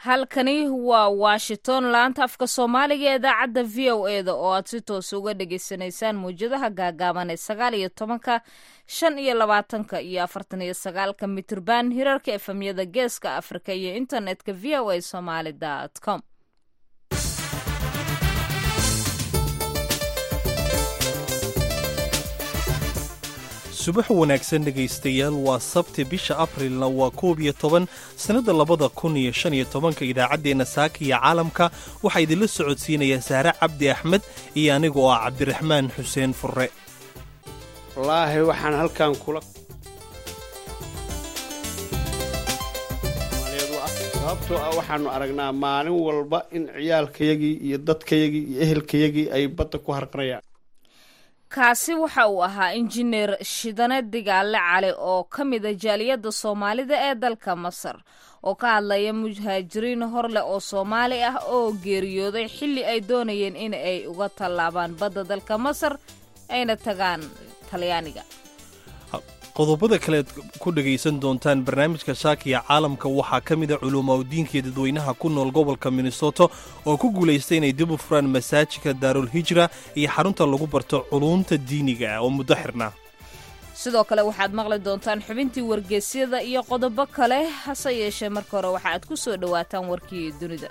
halkani waa washington laanta afka soomaaliga ee idaacadda v o e da oo aad si toos uga dhagaysanaysaan mawjadaha gaagaaban ee sagaal iyo tobanka shan iyo labaatanka iyo afartan iyo sagaalka mitirban hirarka efemyada geeska afrika iyo internetka v o a somaly com subax wanaagsan dhegaystayaal waa sabti bisha abrilna waa koob iyo toban sannadda labada kun iyo shan iyo tobanka idaacaddeenna saaka iyo caalamka waxaa idinla socodsiinaya saare cabdi axmed iyo aniga oo ah cabdiraxmaan xuseen furre wallaahi waxaan halkan kula sababtoo ah waxaanu aragnaa maalin walba in ciyaalkayagii iyo dadkayagii iyo ehelkayagii ay badda ku harqanayaan kaasi waxa uu ahaa injineer shidane digaale cali oo ka mida jaaliyadda soomaalida ee dalka masar oo ka hadlaya muhaajiriin horleh oo soomaali ah oo geeriyooday xilli ay doonayeen in ay uga tallaabaan badda dalka masar ayna tagaan talyaaniga qodobada kaleed ku dhegaysan doontaan barnaamijka shaakiya caalamka waxaa ka mid a culumaaudiinkii dadweynaha ku nool gobolka minnesoto oo ku guulaystay inay dib u furaan masaajidka daarul hijra iyo xarunta lagu barto culuumta diiniga ah oo muddo xirnaa sidoo kale waxaad maqli doontaan xubintii wargeysyada iyo qodobo kale hase yeeshee marka hore waxa aad ku soo dhowaataan warkii dunida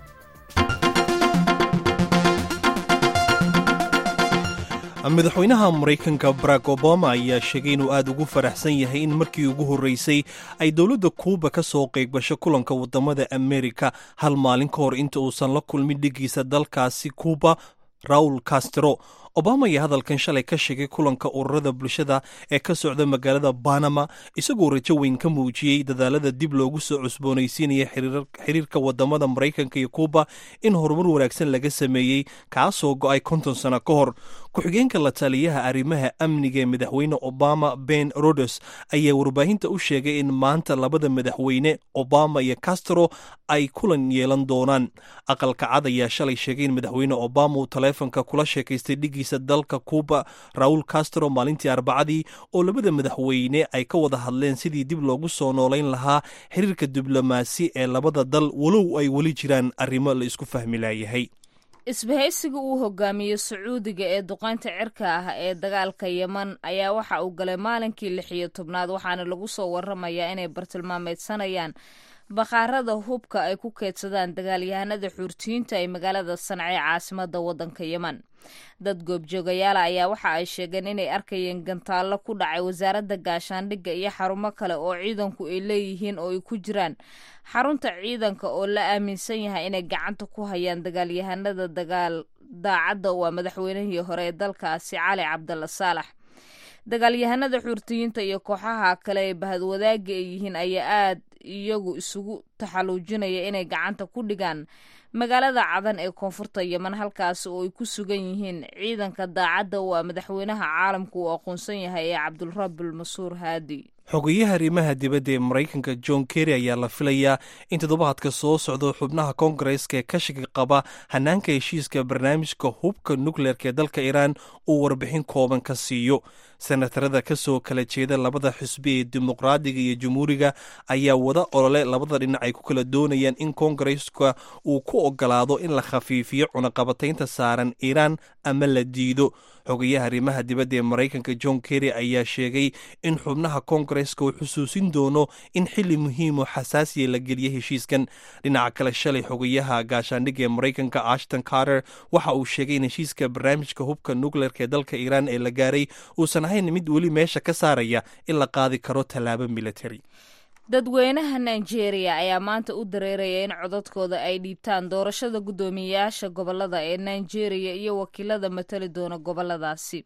madaxweynaha maraykanka barack obama ayaa sheegay inuu aad ugu faraxsan yahay in markii ugu horreysay ay dowladda kuuba ka soo qaygbasho kulanka waddamada amerika hal maalin ka hor inta uusan la kulmin dhigiisa dalkaasi kuuba raul castro obama ayaa hadalkan shalay ka sheegay kulanka ururada bulshada ee ka socda magaalada banama isagoo rajo weyn ka muujiyey dadaalada dib loogu soo cusboonaysiinaya xiriirka wadamada maraykanka iyo kuuba in horumar wanaagsan laga sameeyey kaasoo go'ay konton sano ka hor ku-xigeenka la taliyaha arrimaha amniga ee madaxweyne obama ben rodes ayaa warbaahinta u sheegay in maanta labada madaxweyne obama iyo castro ay kulan yeelan doonaan aqalka cad ayaa shalay sheegay in madaxweyne obama uu taleefonka kula sheekaystay dhigiisa dalka kuuba raul castro maalintii arbacadii oo labada madaxweyne ay ka wada hadleen sidii dib loogu soo noolayn lahaa xiriirka diblomaasi ee labada dal walow ay weli jiraan arrimo la isku fahmi laayahay isbahaysiga uu hogaamiyo sacuudiga ee duqaynta cirka ah ee dagaalka yeman ayaa waxa uu galay maalinkii lix iyo tobnaad waxaana lagu soo waramayaa inay bartilmaameedsanayaan bakhaarada hubka ay ku keedsadaan dagaalyahanada xuurtiyiinta ee magaalada sanca ee caasimada waddanka yeman dad goobjoogayaala ayaa waxa ay sheegeen inay arkayeen gantaallo ku dhacay wasaaradda gaashaandhigga iyo xarumo kale oo ciidanku ay leeyihiin oo ay ku jiraan xarunta ciidanka oo la aaminsan yahay inay gacanta ku hayaan dagaalyahanada dagaal daacadda waa madaxweynihii hore ee dalkaasi cali cabdalla saalax dagaalyahanada xuurtiyiinta iyo kooxaha kale ee bahadwadaaga ay yihiin ayaa aad iyagu isugu taxaluujinaya inay gacanta ku dhigaan magaalada cadan ee koonfurta yeman halkaasi oo ay ku sugan yihiin ciidanka daacadda waa madaxweynaha caalamku uu aqoonsan yahay ee cabdulrabil masuur haadi xogeyaha arrimaha dibadda ee maraykanka john kerry ayaa la filayaa in toddobaadka soo socdo xubnaha koongareska ee ka shaki qaba hanaanka heshiiska barnaamijka hubka nukleerka ee dalka iiraan uu warbixin kooban ka siiyo senatarada ka soo kala jeeda labada xisbi ee dimuqraadiga iyo jamhuuriga ayaa wada olole labada dhinac ay ku kala doonayaan in koongareska uu ku ogolaado in la khafiifiyo cunaqabataynta saaran iiraan ama la diido xogayaha arrimaha dibadda ee maraykanka john kerry ayaa sheegay in xubnaha koongareska uu xusuusin doono in xili muhiim oo xasaasiya la geliya heshiiskan dhinaca kale shalay xogayaha gaashaandhigga ee maraykanka ashton carter waxa uu sheegay in heshiiska barnaamijka hubka nukleerka ee dalka iiraan ee la gaaray uusan ahayn mid weli meesha ka saaraya in la qaadi karo tallaabo military dadweynaha nigeria ayaa maanta u dareeraya in codadkooda ay dhiibtaan doorashada guddoomiyeyaasha gobolada ee nigeria iyo wakiilada matali doona goboladaasi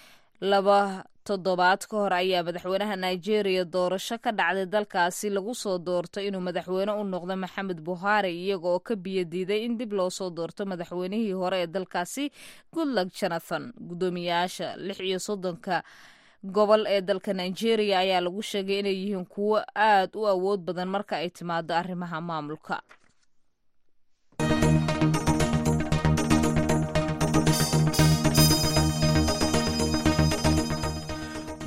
laba toddobaad ka hor ayaa madaxweynaha nigeria doorasho ka dhacday dalkaasi lagu soo doortay inuu madaxweyne u noqdo maxamed buhari iyaga oo ka biyadiiday in dib loo soo doorto madaxweynihii hore ee dalkaasi goodluck jonathan guddoomiyeyaasha lix iyo soddonka gobol ee dalka nigeria ayaa lagu sheegay inay yihiin kuwo aad u awood badan marka ay timaado arrimaha maamulka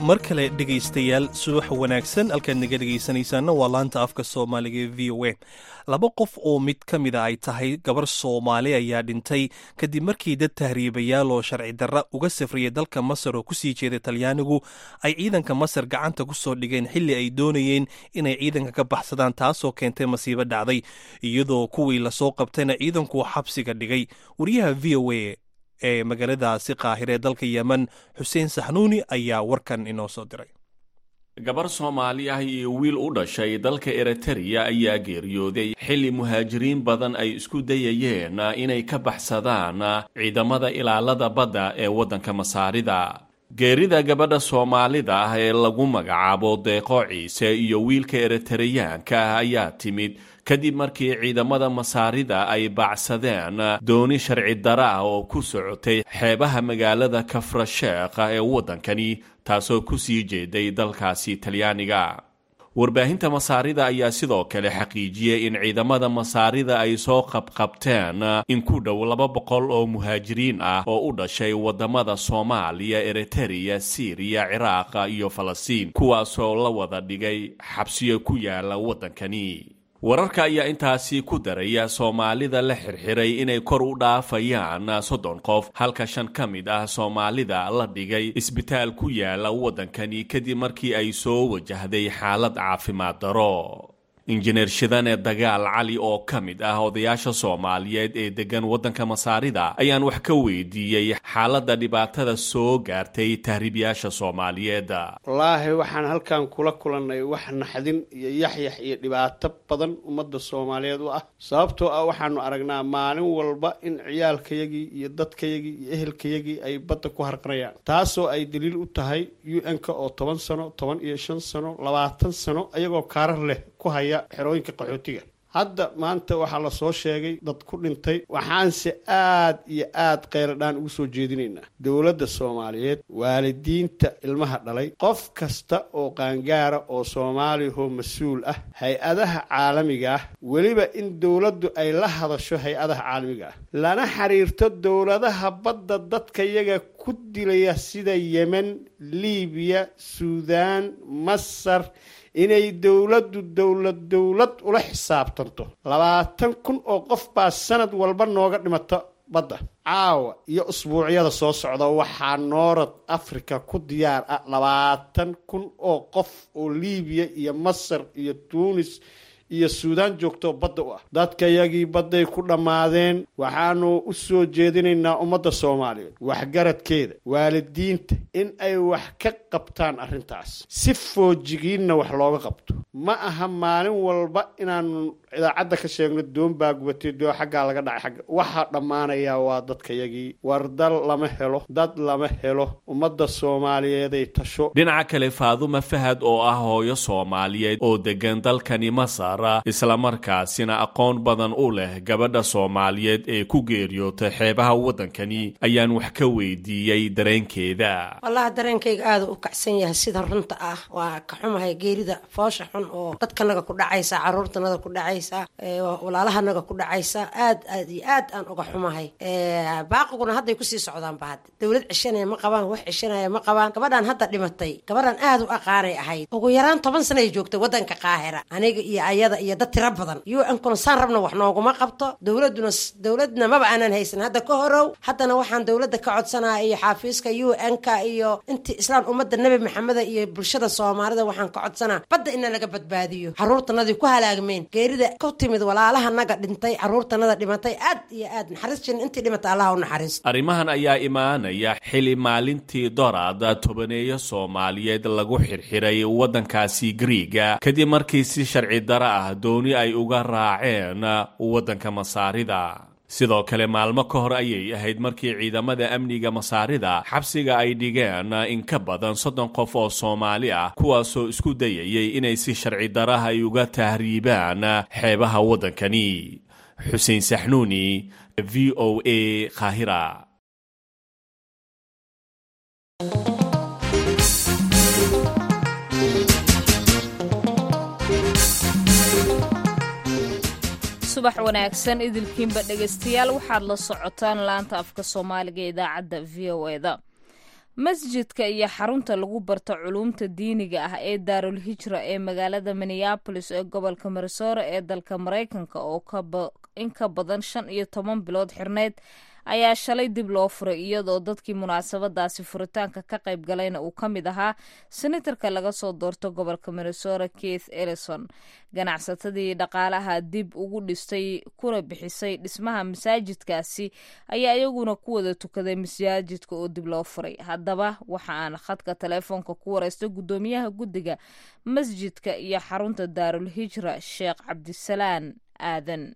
mar kale dhegaystayaal subax wanaagsan halkaad naga dhegaysanaysaana waa laanta afka soomaaliga ee v o a laba qof oo mid ka mida ay tahay gabar soomaali ayaa dhintay kadib markii dad tahriibayaal oo sharci darra uga safriyay dalka masar oo kusii jeeda talyaanigu ay ciidanka masar gacanta ku soo dhigeen xilli ay doonayeen inay ciidanka ka baxsadaan taasoo keentay masiibo dhacday iyadoo kuwii lasoo qabtayna ciidanku xabsiga dhigay wariyaha v o a ee magaaladaasi qaahire ee dalka yemen xuseen saxnuuni ayaa warkan inoo soo diray gabar soomaali ah iyo wiil u dhashay dalka eritreya ayaa geeriyooday xilli muhaajiriin badan ay isku dayayeen inay ka baxsadaan ciidamada ilaalada badda ee waddanka masaarida geerida gabadha soomaalida ah ee lagu magacaabo deeqo ciise iyo wiilka eritareyaanka ah ayaa timid kadib markii ciidamada masaarida ay baacsadeen dooni sharci dara ah oo ku socotay xeebaha magaalada kafrasheekha ee waddankani taasoo ku sii jeeday dalkaasi talyaaniga warbaahinta masaarida ayaa sidoo kale xaqiijiyey in ciidamada masaarida ay soo qabqabteen in ku dhow laba boqol oo muhaajiriin ah oo u dhashay waddamada soomaaliya eritereya siiriya ciraaqa iyo falastiin kuwaasoo la wada dhigay xabsiyo ku yaala waddankani wararka ayaa intaasi ku daraya soomaalida la xirxiray inay kor u dhaafayaan soddon qof halka shan ka mid ah soomaalida la dhigay isbitaal ku yaala waddankani kadib markii ay soo wajahday xaalad caafimaad daro injineer shidane dagaal cali oo ka mid ah odayaasha soomaaliyeed ee deggan waddanka masaarida ayaan wax ka weydiiyey xaaladda dhibaatada soo gaartay tahriibyaasha soomaaliyeed wallaahi waxaan halkan kula kulannay wax naxdin iyo yaxyax iyo dhibaato badan ummadda soomaaliyeed u ah sababtoo ah waxaanu aragnaa maalin walba in ciyaalkayagii iyo dadkayagii iyo ehelkayagii ay badda ku harqanayaan taasoo ay daliil u tahay u n-ka oo toban sano toban iyo shan sano labaatan sano ayagoo kaarar leh ku haya xerooyinka qaxootiga hadda maanta waxaa lasoo sheegay dad ku dhintay waxaanse aad iyo aad kheyradhaan ugu soo jeedinaynaa dowladda soomaaliyeed waalidiinta ilmaha dhalay qof kasta oo qaangaara oo soomaaliyahoo mas-uul ah hay-adaha caalamiga ah weliba in dowladdu ay la hadasho hay-adaha caalamiga ah lana xiriirto dowladaha badda dadka yaga ku dilaya sida yemen liibiya suudaan masar inay dowladdu dowlad dowlad ula xisaabtanto labaatan kun oo qof baa sanad walba nooga dhimata badda caawa iyo usbuucyada soo socda waxaa noorad africa ku diyaar ah labaatan kun oo qof oo liibiya iyo masar iyo tuunis iyo suudaan joogtoo badda u ah dadkayagii badday ku dhammaadeen waxaanu u soo jeedinaynaa ummadda soomaaliyeed waxgaradkeeda waalidiinta in ay wax ka qabtaan arrintaas si foojigiinna wax looga qabto ma aha maalin walba inaanu idaacadda ka sheegno doon baa gubatay doo xaggaa laga dhacay xagga waxaa dhammaanayaa waa dadkayagii war dal lama helo dad lama helo ummadda soomaaliyeeday tasho dhinaca kale faaduma fahad oo ah hooyo soomaaliyeed oo deggan dalkani masar islamarkaasina aqoon badan u leh gabadha soomaaliyeed ee ku geeriyootay xeebaha waddankani ayaan wax ka weydiiyey dareenkeeda wallahi dareenkayga aada u kacsan yahay sida runta ah waa ka xumahay geerida foosha xun oo dadkanaga ku dhacaysa caruurtanaga ku dhacaysa walaalahanaga ku dhacaysa aad aad iyo aad aan uga xumahay baaqiguna hadday kusii socdaanba hadda dowlad ceshanaya ma qabaan wax ceshanaya ma qabaan gabadhaan hadda dhimatay gabadhaan aada u aqaanay ahayd ugu yaraan toban sana ay joogtay waddanka qaahira aniga iyo ayada iyo dad tiro badan u nkuna saan rabna wax nooguma qabto dowladuna dowladna maba aanan haysan hadda ka horow haddana waxaan dowladda ka codsanaya iyo xaafiiska u n-ka iyo intii islaan ummadda nebi maxameda iyo bulshada soomaalida waxaan ka codsanaa badda ina laga badbaadiyo caruurtanadii ku halaagmeen geerida ku timid walaalahanaga dhintay caruurtanada dhimatay aad iyo aad naxariis jirin intii dhimatay allaha u naxariisto arrimahan ayaa imaanaya xili maalintii doraad tobaneeyo soomaaliyeed lagu xirxiray waddankaasi griiga kadib markii si sharci dara ah dooni ay uga raaceen waddanka masaarida sidoo kale maalmo ka hor ayay ahayd markii ciidamada amniga masaarida xabsiga ay dhigeen in ka badan soddon qof oo soomaali ah kuwaasoo isku dayayay inay si sharci daraha ay uga tahriibaan xeebaha waddankani xuseen saxnuuni v o a qaahira subax wanaagsan idilkiinba dhegaystayaal waxaad la socotaan laanta afka soomaaliga ee idaacadda v o eda masjidka iyo xarunta lagu barto culuumta diiniga ah ee daarul hijra ee magaalada minneabolis ee gobolka minnesota ee dalka maraykanka oo in ka badan shan iyo toban bilood xirneyd ayaa shalay dib loo furay iyadoo dadkii munaasabadaasi furitaanka ka qayb galayna uu ka mid ahaa senatarka laga soo doorto gobolka minnesota keith ellison ganacsatadii dhaqaalaha dib ugu dhistay kuna bixisay dhismaha masaajidkaasi ayaa iyaguna ku wada tukaday masaajidka oo dib loo furay haddaba waxa aan khadka teleefoonka ku wareystay guddoomiyaha guddiga masjidka iyo xarunta daarul hijra sheekh cabdisalaan aadan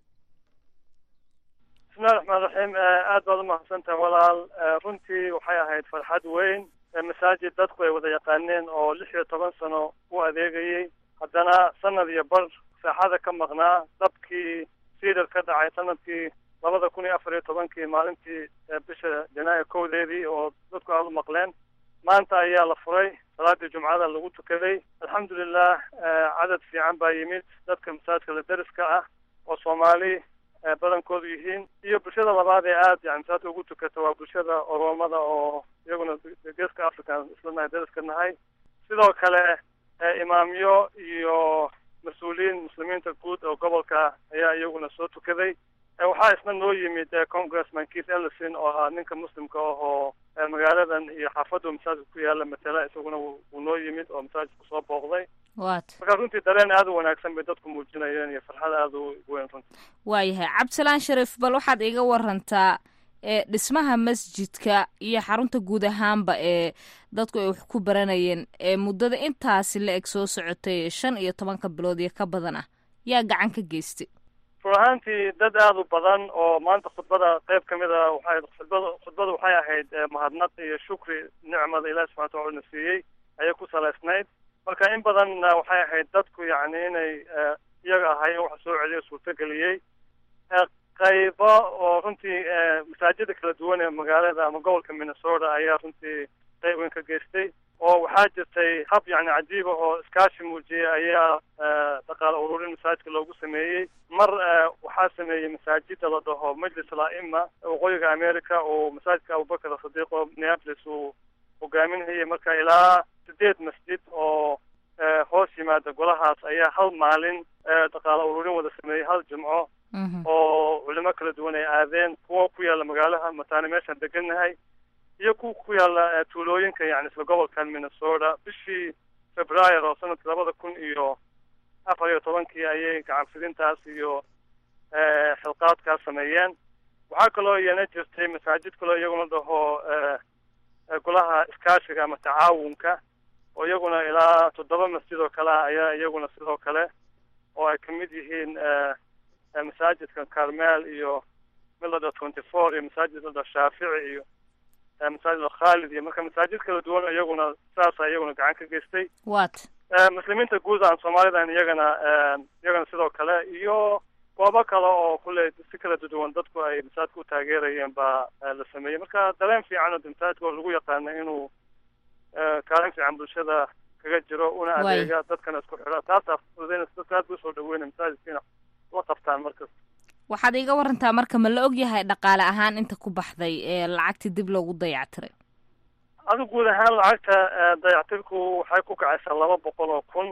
bismillahi raxmaan raxiim aad baad umahadsantahay walaal runtii waxay ahayd farxad weyn masaajid dadku ay wada yaqaaneen oo lix iyo toban sano u adeegayey haddana sanad iyo bar saaxada ka maqnaa dabkii siidar ka dhacay sanadkii labada kun iyo afar iyo tobankii maalintii bisha janaayo kowdeedii oo dadku aada u maqleen maanta ayaa la furay salaadii jumcada lagu tukaday alxamdulilah cadad fiican baa yimid dadka masaajidka la deriska ah oo soomaali badankoodu yihiin iyo bulshada labaad ee aada yani masaajidka ugu tukata waa bulshada oromada oo iyaguna geeska africa islanahay deriska nahay sidoo kale imaamyo iyo mas-uuliyiin muslimiinta guud oo gobolka ayaa iyaguna soo tukaday waxaa isna noo yimid congressman keith ellison oo ah ninka muslimka ah oo magaaladan iyo xaafaddu masaajidka ku yaala matala isaguna wuu noo yimid oo masaajidka soo booqday wat marka runtii dareen aada u wanaagsan bay dadku muujinayeen iyo farxad aada u weyn runtii waayahay cabdisalaan shariif bal waxaad iga warantaa ee dhismaha masjidka iyo xarunta guud ahaanba ee dadku ay wax ku baranayeen ee muddada intaasi la eg soo socotay shan iyo tobanka bilood iyo ka badan ah yaa gacan ka geystay run ahaantii dad aada u badan oo maanta khudbada qayb ka mid a waxay khudbada khudbada waxay ahayd mahadnaq iyo shukri nicmada ilahi subxana wataala na siiyey ayay ku salaysnayd marka in badanna waxay ahayd dadku yacni inay iyaga ahay waxa soo celiyo suurtageliyey qaybo oo runtii masaajida kala duwan ee magaalada ama gobolka minnesota ayaa runtii qayb weyn ka geystay oo waxaa jirtay hab yacni cajiiba oo iskaashi muujiyey ayaa dhaqaale ururin masaajidka loogu sameeyey mar waxaa sameeyey masaajida la dhaho majlis al-a'ima waqooyiga america oo masaajidka abubakar asadiiq oo minneapolis uu hogaaminayay marka ilaa sideed masjid oo hoos yimaada golahaas ayaa hal maalin dhaqaale ururin wada sameeyey hal jimco oo culimo kala duwan ay aadeen kuwa ku yaalla magaalaha mataane meeshaan degannahay iyo kuwa ku yaalla tuulooyinka yani isla gobolkan minnesota bishii februaar oo sanadka labada kun iyo afar iyo tobankii ayay gacanfidintaas iyo xilqaadkaas sameeyeen waxaa kaloo iyana jirtay masaajid kaloo iyaguna dhaho golaha iskaashiga ama tacaawunka oo iyaguna ilaa toddoba masjid oo kale ah ayaa iyaguna sidoo kale oo ay kamid yihiin masaajidka carmel iyo milada twenty four iyo masaajid lada shaafici iyo masaajid khaalid iyo marka masaajid kala duwan iyaguna saasa iyaguna gacan ka geystay wat muslimiinta guud aan soomaalidan iyagana iyagana sidoo kale iyo goobo kale oo kule si kala duwan dadku ay masaajidka u taageerayeen baa la sameeyey marka dareen fiican oo masaajidka oo lagu yaqaano inuu kaalin fiican bulshada kaga jiro una adeega dadkana isku xidha taasaa fududeynas dadka aad usoo dhaweyna masaajidkiina la qabtaan markasta waxaad iga warantaa marka ma la og yahay dhaqaale ahaan inta ku baxday ee lacagtii dib loogu dayactiray adu guud ahaan lacagta dayactirku waxay ku kacaysaa laba boqol oo kun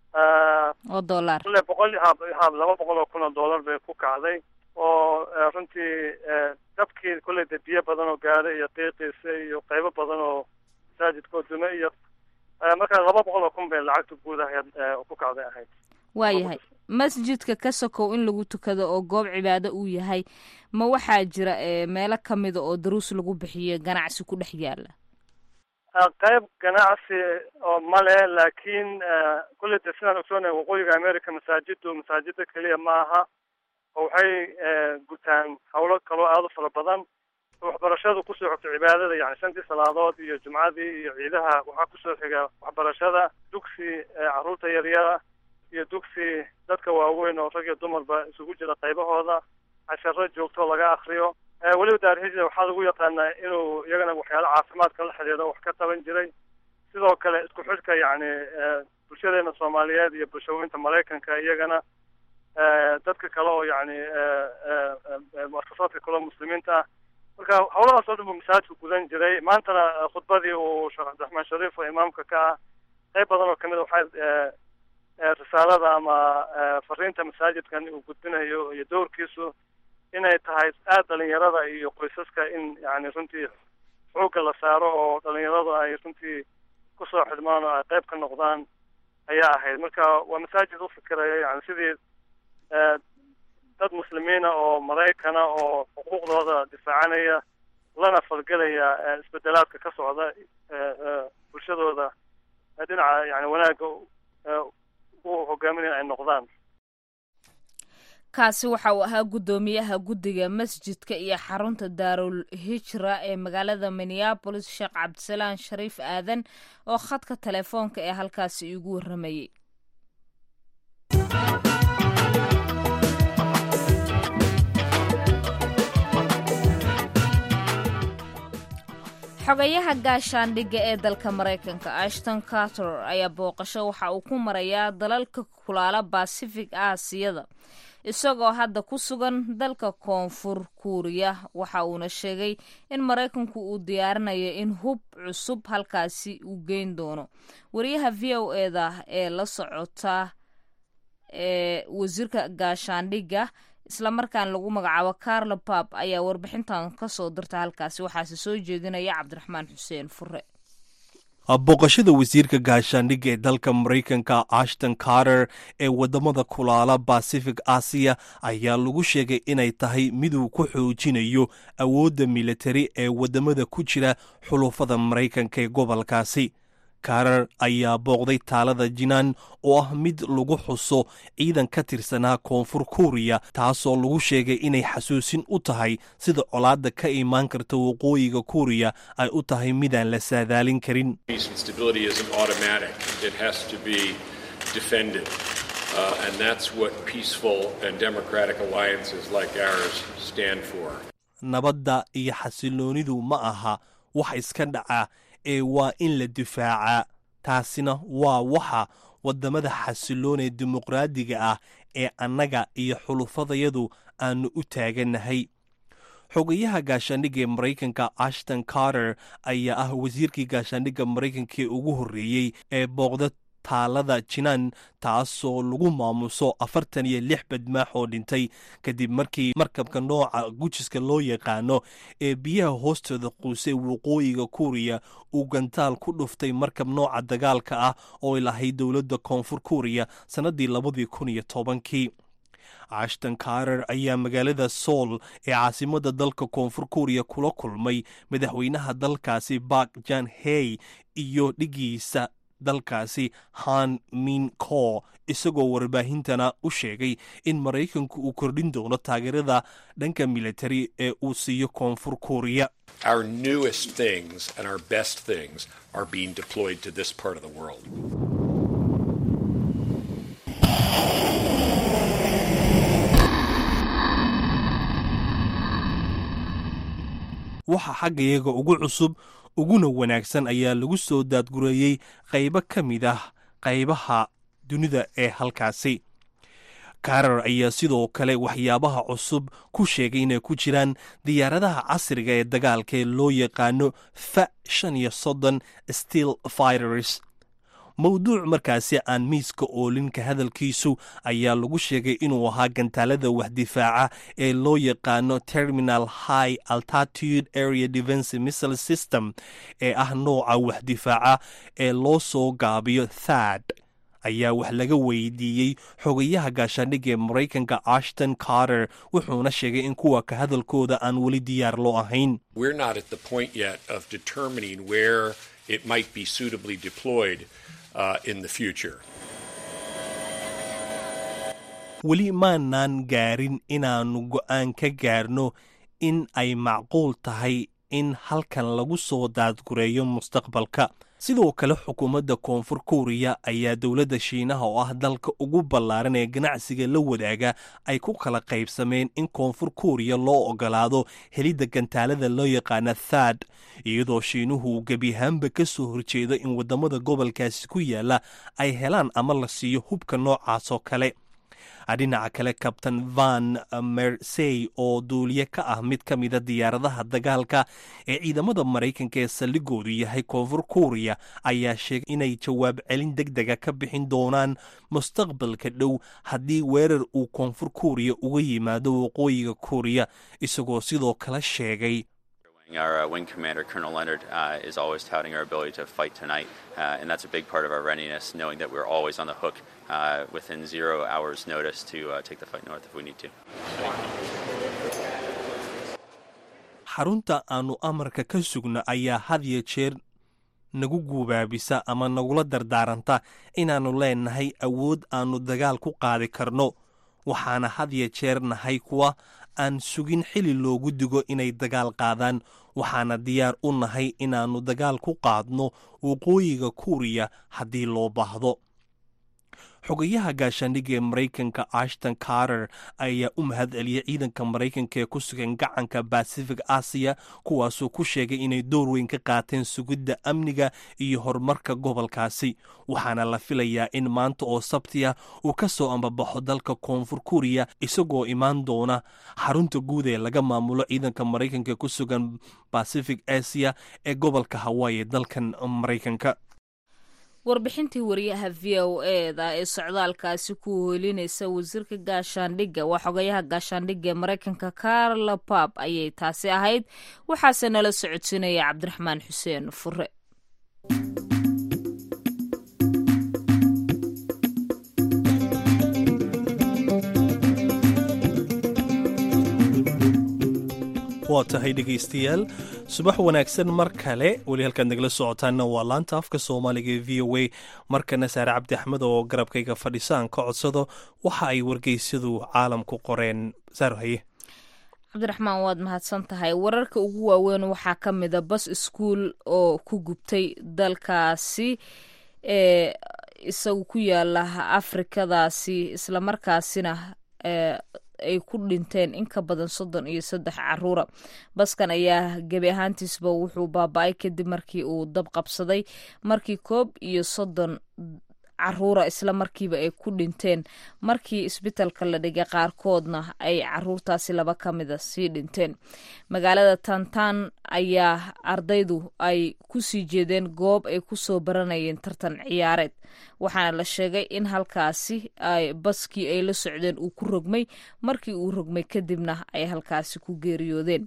oo dollar kule boqol ha ha laba boqol oo kun oo dollar bay ku kacday oo runtii dabkii kulley de biyo badan oo gaadhay iyo qiiqiisa iyo qaybo badan oo masaajidka oo dume iyo marka laba boqol oo kun bay lacagta guud ahayd ku kacday ahayd waayahay masjidka ka sokow in lagu tukado oo goob cibaado uu yahay ma waxaa jira meelo kamida oo daruus lagu bixiyo ganacsi ku dhex yaala qayb ganacsi oo male laakiin kulley de sidaan ogsoonahay waqooyiga america masaajidu masaajida keliya ma aha oo waxay gutaan hawlo kaloo aada u fara badan waxbarashadu kusoo xogto cibaadada yani shantii salaadood iyo jumcadii iyo ciidaha waxaa kusoo xiga waxbarashada dugsi carruurta yaryara iyo dugsi dadka waaweyn oo rag iyo dumarba isugu jira qaybahooda casharo joogto laga akriyo weliba daarhijra waxaa lagu yaqaanaa inuu iyagana waxyaalo caafimaadka la xidhiidho wax ka qaban jiray sidoo kale isku xidhka yacni bulshadeena soomaaliyeed iyo bulshooyinta maraykanka iyagana dadka kale oo yacni muasasaadka kale oo muslimiinta ah marka howlahaas oo dhan buu masaajidku gudan jiray maantana khudbadii uu sheekh cabdiraxmaan shariif oo imaamka ka ah qayb badan oo kamid a waxay risaalada ama fariinta masaajidkan uu gudbinayo iyo dowrkiisu inay tahay aada dhalinyarada iyo qoysaska in yani runtii xoogga la saaro oo dhalinyaradu ay runtii kusoo xidhmaan oo ay qayb ka noqdaan ayaa ahayd marka waa masaajid u fikiraya yani sidii dad muslimiina oo maraykana oo xuquuqdooda difaacanaya lana falgelaya isbedelaadka ka socda bulshadooda dhinaca yani wanaagga u hogaaminaya ay noqdaan kaasi waxa uu ahaa guddoomiyaha guddiga masjidka iyo xarunta daarul hijra ee magaalada minneabolis sheekh cabdisalaan shariif aadan oo khadka telefoonka ee halkaasi iigu warramayey xogayaha gaashaandhigga ee dalka maraykanka ashton carter ayaa booqasho waxa uu ku marayaa dalalka kulaala basifig aasiyada isagoo hadda ku sugan dalka koonfur kuuriya waxa uuna sheegay in maraykanku uu diyaarinayo in hub cusub halkaasi uu geyn doono wariyaha v o eda ee la socota ee wasiirka gaashaandhigga islamarkaan lagu magacaabo carlo bab ayaa warbixintan kasoo dirta halkaasi waxaase soo jeedinaya cabdiraxmaan xuseen fure booqashada wasiirka gaashaandhigga ee dalka maraykanka ashton carter ee wadamada kulaala bacific asiya ayaa lagu sheegay inay tahay miduu ku xoojinayo awoodda militari ee wadamada ku jira xulufada maraykanka ee gobolkaasi karar ayaa booqday taalada jinaan oo ah mid lagu xuso ciidan ka tirsanaa koonfur kuuriya taasoo lagu sheegay inay xasuusin u tahay sida colaadda ka imaan karta waqooyiga kuuriya ay u tahay midaan la saadaalin karin nabadda iyo xasiloonidu ma aha wax iska dhaca ee waa in la difaacaa taasina waa waxa wadamada xasiloonee dimuqraadiga ah ee annaga iyo xulufadayadu aanu u taagannahay xogayaha gaashaandhigga ee maraykanka ashton carter ayaa ah wasiirkii gaashaandhigga maraykanka ee ugu horreeyey ee booqda taalada jinaan taasoo lagu maamuso afartan iyo lix badmaax oo dhintay kadib markii markabka nooca gujiska loo yaqaano ee biyaha hoostooda quusay waqooyiga kuuriya uu gantaal ku dhuftay markab nooca dagaalka ah oo lahayd dowladda koonfur kuuriya sannaddii labadii kun iyo tobankii ashton carter ayaa magaalada sool ee caasimadda dalka koonfur kuuriya kula kulmay madaxweynaha dalkaasi bak jan hey iyo dhigiisa dalkaasi han min ko isagoo warbaahintana u sheegay in maraykanku uu kordhin doono taageerada dhanka militari ee uu siiyo koonfur kuuriya Our newest things and our best things are being deployed to this part of the world. waxa xaggayaga ugu cusub uguna wanaagsan ayaa lagu soo daadgureeyey qaybo ka mid ah qaybaha dunida ee halkaasi karar ayaa sidoo kale waxyaabaha cusub ku sheegay inay ku jiraan diyaaradaha casriga ee dagaalka ee loo yaqaano fa shan iyo soddon steel fighters mowduuc markaasi aan miiska oolinka hadalkiisu ayaa lagu sheegay inuu ahaa gantaalada waxdifaaca ee loo yaqaano terminal high altitude area defense missile system ee ah nooca waxdifaaca ee loo soo gaabiyo thad ayaa wax laga weydiiyey xogayaha gaashaandhigga ee maraykanka ashton carter wuxuuna sheegay in kuwa ka hadalkooda aan weli diyaar loo ahayn We're not at the point yet of determining where it might be suitably deployed uh, in the future. weli maanaan gaarin inaannu go'aan ka gaarno in ay macquul tahay in halkan lagu soo daadgureeyo mustaqbalka sidoo kale xukuumadda koonfur kuuriya ayaa dowladda shiinaha oo ah dalka ugu ballaaran ee ganacsiga la wadaaga ay ku kala qaybsameen in koonfur kuuriya loo ogolaado helidda gantaalada loo yaqaana thad iyadoo shiinuhu gebi ahaanba ka soo horjeedo in waddamada gobolkaasi ku yaala ay helaan ama la siiyo hubka noocaas oo kale dhinaca kale kabtain van mersey oo duuliye ka ah mid ka mida diyaaradaha dagaalka ee ciidamada maraykanka ee saldhigoodu yahay koonfur kuuriya ayaa sheegay inay jawaab celin deg dega ka bixin doonaan mustaqbalka dhow haddii weerar uu koonfur kuuriya uga yimaado waqooyiga kuuriya isagoo sidoo kale sheegay Our uh, wing commander, Colonel Leonard, uh, is always touting our ability to fight tonight, uh, and that's a big part of our readiness, knowing that we're always on the hook within zero hours' notice to take the fight north if we need to. xarunta aanu amarka ka sugno ayaa had iyo jeer nagu guubaabisa ama nagula dardaaranta inaannu leennahay awood aannu dagaal ku qaadi karno waxaana had iyo jeer nahay kuwa aan sugin xili loogu digo inay dagaal qaadaan waxaana diyaar u nahay inaannu dagaal ku qaadno waqooyiga kuuriya haddii loo baahdo xogayaha gaashaandhigga ee maraykanka ashton carter ayaa u mahad celiyey ciidanka maraykanka ee ku sugan gacanka bacific asiya kuwaasoo ku sheegay inay door weyn ka qaateen sugidda amniga iyo horumarka gobolkaasi waxaana la filayaa in maanta oo sabti ah uu ka soo ambabaxo dalka koonfur kuriya isagoo imaan doona xarunta guud ee laga maamulo ciidanka maraykanka ee ku sugan bacific asiya ee gobolka hawaii ee dalkan maraykanka warbixintii wariyaha v o eda ee socdaalkaasi ku hoelinaysa wasiirka gaashaandhigga waa xogayaha gaashaandhigga ee maraykanka carla pab ayay taasi ahayd waxaase nala socodsiinaya cabdiraxmaan xuseen fure waa tahay dhegaystayaal subax wanaagsan mar kale weli halkaad nagala socotaanna waa laanta afka soomaaliga ee v o a markana saare cabdi axmed oo garabkayga fadhisaan ka codsado waxa ay wargeysyadu caalamku qoreen saaro haye cabdiraxmaan waad mahadsan tahay wararka ugu waaweyn waxaa ka mida bas iskuol oo ku gubtay dalkaasi ee isagu ku yaala afrikadaasi islamarkaasina ay ku dhinteen in ka badan soddon iyo saddex caruura baskan ayaa gebi ahaantiisba wuxuu baaba-ay kadib markii uu dab qabsaday markii koob iyo soddon caruura isla markiiba ay ku dhinteen markii isbitalka la dhigay qaarkoodna ay caruurtaasi laba ka mida sii dhinteen magaalada tantan ayaa ardaydu ay kusii jeedeen goob ay kusoo baranayeen tartan ciyaareed waxaana la sheegay in halkaasi baskii ay la socdeen uu ku rogmay markii uu rogmay kadibna ay halkaasi ku geeriyoodeen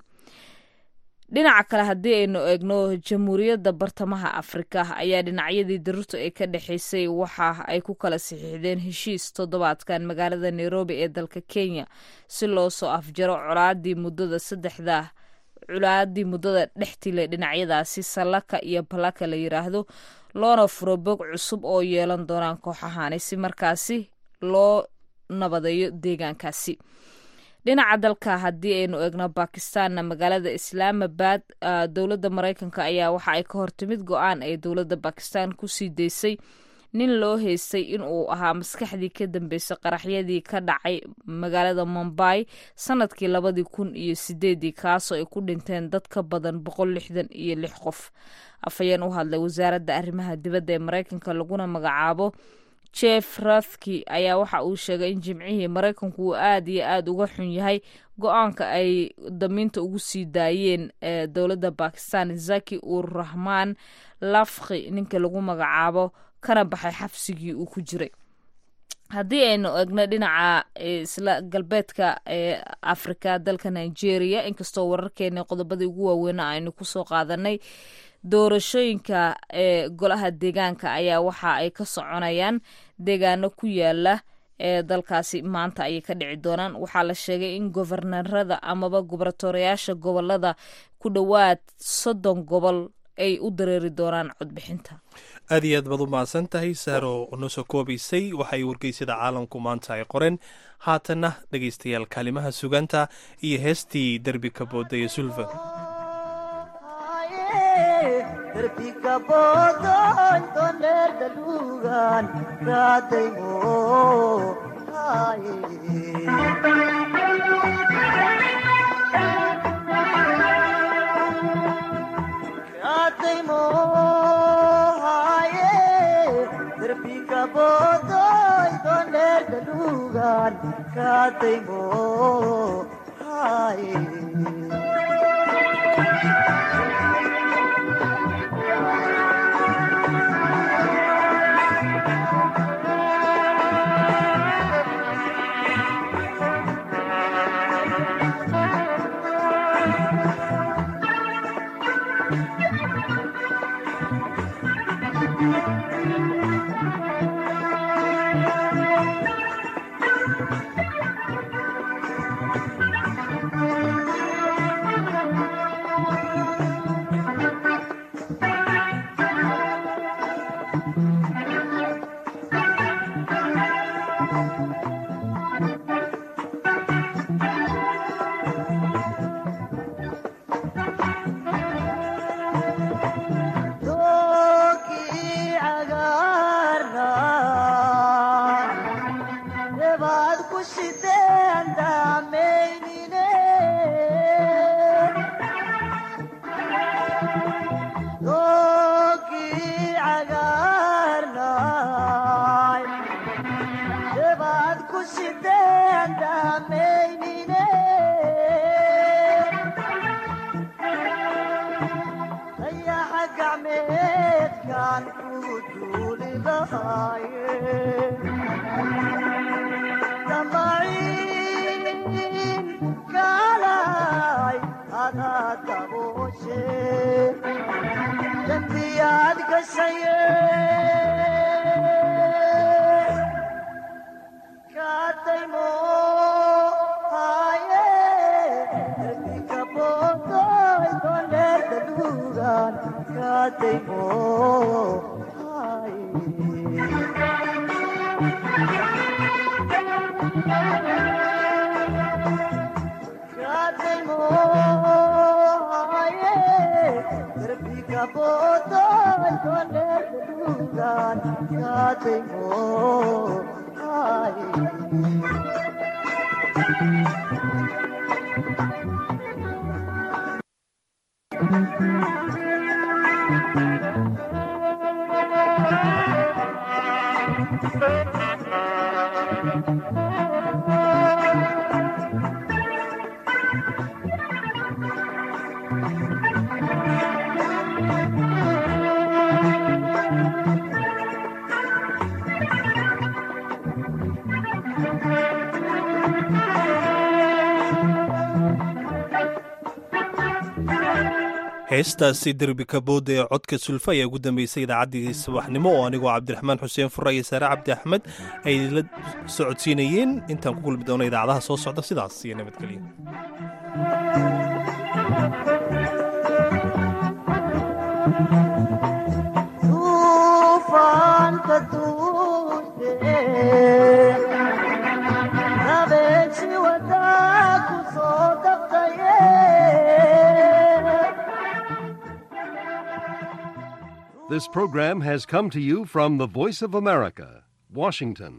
dhinaca kale haddii aynu eegno jamhuuriyadda bartamaha afrika ayaa dhinacyadii daruurta ee ka dhexeysay waxa ay ku kala saxiixdeen heshiis toddobaadkan magaalada nairobi ee dalka kenya si loo soo afjaro colaadii muddada saddexda colaadii muddada dhextile dhinacyadaasi sallaka iyo balaka la yiraahdo loona furo bog cusub oo yeelan doonaan kooxahani si markaasi loo nabadeeyo deegaankaasi dhinaca dalka haddii aynu eegno bakistanna magaalada islaamabad dowladda maraykanka ayaa waxa ay ka hortimid go-aan ay dowladda bakistan kusii daysay nin loo haystay inuu ahaa maskaxdii ka dambeysay qaraxyadii ka dhacay magaalada mombay sanadkii labadii kun iyo sideedii kaasoo ay ku dhinteen dad ka badan boqol lixdan iyo lix qof afhayeen u hadlay wasaaradda arrimaha dibadda ee maraykanka laguna magacaabo jeff rathki ayaa waxa uu sheegay in jimcihii maraykanku uu aad iyo aad uga xun yahay go-aanka ay damiinta ugu sii daayeen ee dowladda bakistan zaki ur rahmaan lafki ninka lagu magacaabo kana baxay xabsigii uu ku jiray haddii aynu egno dhinaca isla galbeedka ee afrika dalka nigeria inkastoo wararkeeni qodobadii ugu waaweyna aynu kusoo qaadanay doorashooyinka ee golaha deegaanka ayaa waxa ay ka soconayaan deegaano ku yaala ee dalkaasi maanta ayay ka dhici doonaan waxaa la sheegay in gobernarada amaba gobaratorayaasha gobolada ku dhowaad soddon gobol ay u dareeri doonaan codbixinta aad iyo aad baad u mahadsan tahay saaro noo soo koobaysay waxaay wargeysyada caalamku maanta ay qoreen haatanna dhegaystayaal kaalimaha suganta iyo heestii derbi ka booda ee sulfa bodoy doner de lugar duugaan kaadaymo haye doogii cagaarna debaad ku shideen daamaynine doogii cagaarna debaad ku shideen daamaynine dayaxa gacmeedkaan kugu duuli lahaaye damaciin kaalay adaa dabooshe dembiyaad gashaye kaadaymo haye dembika boodoy doneerta duugaan kaadaymo haye kaadaymo haye dembika boodoy doneerta duugaan kaadaymo haye heestaasi derbi kabooda ee codka sulfa ayaa ugu dambeysay idaacaddii subaxnimo oo anigoo cabdiraxmaan xuseen fura iyo saare cabdi axmed ay la socodsiinayeen intaan ku kulmi doono idaacadaha soo socda sidaas iyo nabadgelyo duufaanka duuste habeensi wadaa ku soo dabtaye This program has come to you from the Voice of America, Washington.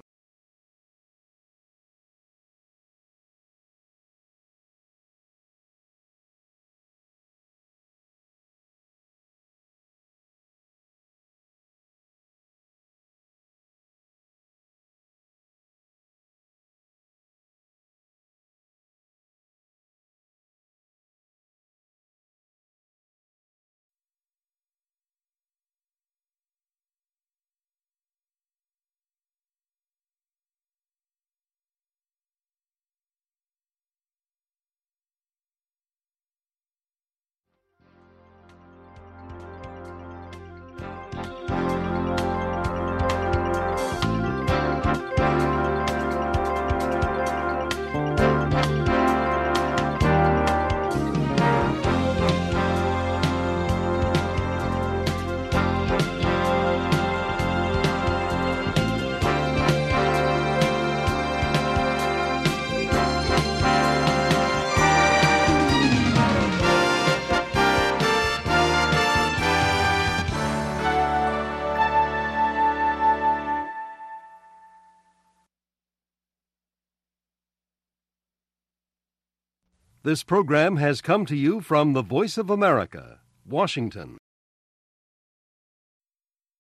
This program has come to you from the Voice of America, Washington.